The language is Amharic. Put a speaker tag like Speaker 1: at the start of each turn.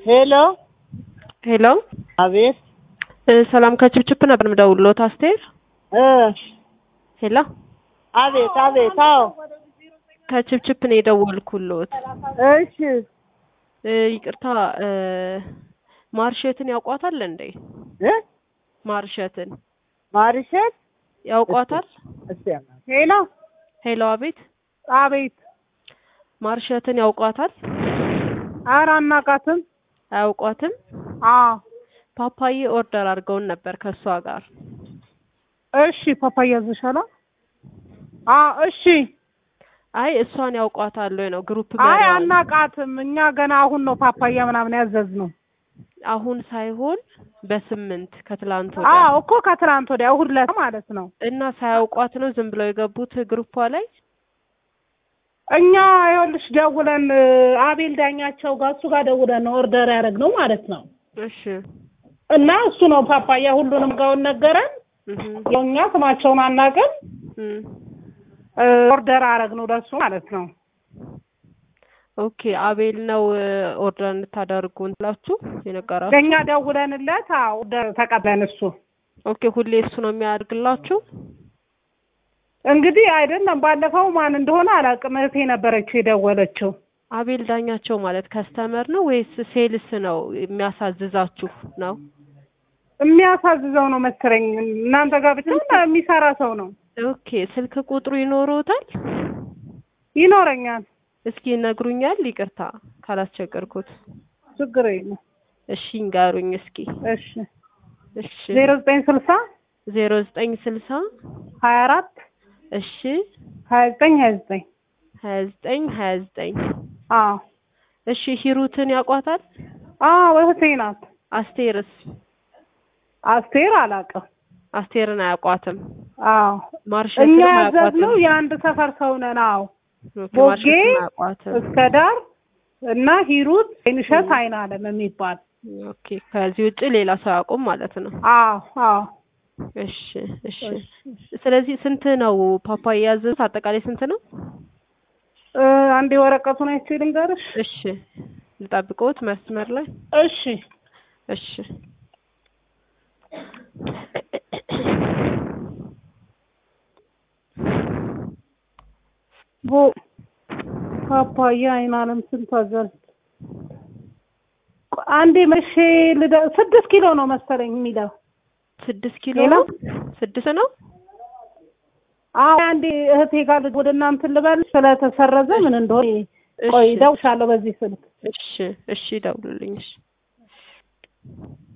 Speaker 1: ሄሎ
Speaker 2: ሄሎ
Speaker 1: አቤት
Speaker 2: እ ሰላም ከችፕችፕ ነበር የምደውልዎት አስቴር።
Speaker 1: እ
Speaker 2: ሄሎ
Speaker 1: አቤት አቤት አዎ
Speaker 2: ከችፕችፕ ነው የደወልኩልዎት።
Speaker 1: እሺ
Speaker 2: እ ይቅርታ እ ማርሸትን ያውቋታል እንዴ?
Speaker 1: እ
Speaker 2: ማርሸትን
Speaker 1: ማርሸት
Speaker 2: ያውቋታል?
Speaker 1: እስቲ ሄሎ
Speaker 2: ሄሎ አቤት
Speaker 1: አቤት
Speaker 2: ማርሸትን ያውቋታል?
Speaker 1: ኧረ አናውቃትም
Speaker 2: አያውቋትም?
Speaker 1: አዎ
Speaker 2: ፓፓዬ ኦርደር አድርገውን ነበር ከእሷ ጋር።
Speaker 1: እሺ ፓፓያ ዘሻላ አዎ እሺ
Speaker 2: አይ እሷን ያውቋታል ወይ ነው ግሩፕ
Speaker 1: አይ
Speaker 2: መሪዋን።
Speaker 1: አናውቃትም እኛ ገና አሁን ነው ፓፓያ ምናምን ያዘዝነው
Speaker 2: አሁን ሳይሆን በስምንት ከትላንት ወዲያ
Speaker 1: አዎ እኮ ከትናንት ወዲያ እሑድ ዕለት ማለት ነው
Speaker 2: እና ሳያውቋት ነው ዝም ብለው የገቡት ግሩፓ ላይ።
Speaker 1: እኛ ይኸውልሽ ደውለን እ አቤል ዳኛቸው ጋር እሱ ጋር ደውለን ነው ኦርደር ያደረግነው ማለት ነው
Speaker 2: እሺ
Speaker 1: እና እሱ ነው ፓፓያ ሁሉንም ጋውን ነገረን
Speaker 2: እህ
Speaker 1: ያው እኛ ስማቸውን አናውቅም
Speaker 2: እም
Speaker 1: እ ኦርደር አደረግነው ለሱ ማለት ነው
Speaker 2: ኦኬ አቤል ነው እ ኦርደር እንድታደርጉ እንትላችሁ የነገራችሁ?
Speaker 1: ለእኛ ደውለንለት አዎ ኦርደር ተቀብለን እሱ
Speaker 2: ኦኬ ሁሌ እሱ ነው የሚያደርግላችሁ?
Speaker 1: እንግዲህ አይደለም ባለፈው ማን እንደሆነ አላውቅም እህቴ ነበረችው የደወለችው
Speaker 2: አቤል ዳኛቸው ማለት ከስተመር ነው ወይስ ሴልስ ነው የሚያሳዝዛችሁ ነው?
Speaker 1: የሚያሳዝዘው ነው መሰለኝ እናንተ ጋር ብቻ የሚሰራ ሰው ነው
Speaker 2: ኦኬ ስልክ ቁጥሩ ይኖሩታል?
Speaker 1: ይኖረኛል
Speaker 2: እስኪ ይነግሩኛል? ይቅርታ ካላስቸገርኩት።
Speaker 1: ችግር የለም
Speaker 2: እሺ ይንገሩኝ እስኪ።
Speaker 1: እሺ
Speaker 2: እሺ
Speaker 1: ዜሮ ዘጠኝ ስልሳ
Speaker 2: ዜሮ ዘጠኝ ስልሳ
Speaker 1: ሀያ አራት
Speaker 2: እሺ
Speaker 1: ሀያ ዘጠኝ ሀያ ዘጠኝ
Speaker 2: ሀያ ዘጠኝ ሀያ ዘጠኝ
Speaker 1: አዎ
Speaker 2: እሺ ሂሩትን ያውቋታል?
Speaker 1: አዎ እህቴ ናት
Speaker 2: አስቴርስ?
Speaker 1: አስቴር አላውቅም
Speaker 2: አስቴርን አያውቋትም።
Speaker 1: አዎ
Speaker 2: ማርሸትን
Speaker 1: እኛ
Speaker 2: አያውቋትም።
Speaker 1: ያዘዝነው የአንድ ሰፈር ሰው ነን አዎ
Speaker 2: ኦኬ፣
Speaker 1: ቦጌ
Speaker 2: ማርሸትን አያውቋትም።
Speaker 1: እስከ ዳር እና ሂሩት አይንሸት አይን አለም የሚባል
Speaker 2: ኦኬ ከዚህ ውጭ ሌላ ሰው አያውቁም ማለት ነው።
Speaker 1: አዎ አዎ
Speaker 2: እሺ እሺ። ስለዚህ ስንት ነው ፓፓያ ያዘዙት? አጠቃላይ ስንት ነው?
Speaker 1: እ አንዴ ወረቀቱን አይቼ ልንገርሽ
Speaker 2: እሺ ልጠብቅዎት መስመር ላይ
Speaker 1: እሺ
Speaker 2: እሺ
Speaker 1: ቦ ፓፓያ አይን አለም ስንት አዘዝ አንዴ መቼ ልደ ስድስት ኪሎ ነው መሰለኝ የሚለው
Speaker 2: ስድስት ኪሎ
Speaker 1: ሌላ?
Speaker 2: ነው? ስድስት ነው?
Speaker 1: አዎ አንዴ እህቴ ጋር ልጅ ወደ እናንተ ልበል ስለተሰረዘ ምን እንደሆነ ቆይ
Speaker 2: እሺ
Speaker 1: እደውልልሻለሁ በዚህ ስልክ
Speaker 2: እሺ እሺ ደውሉልኝ። እሺ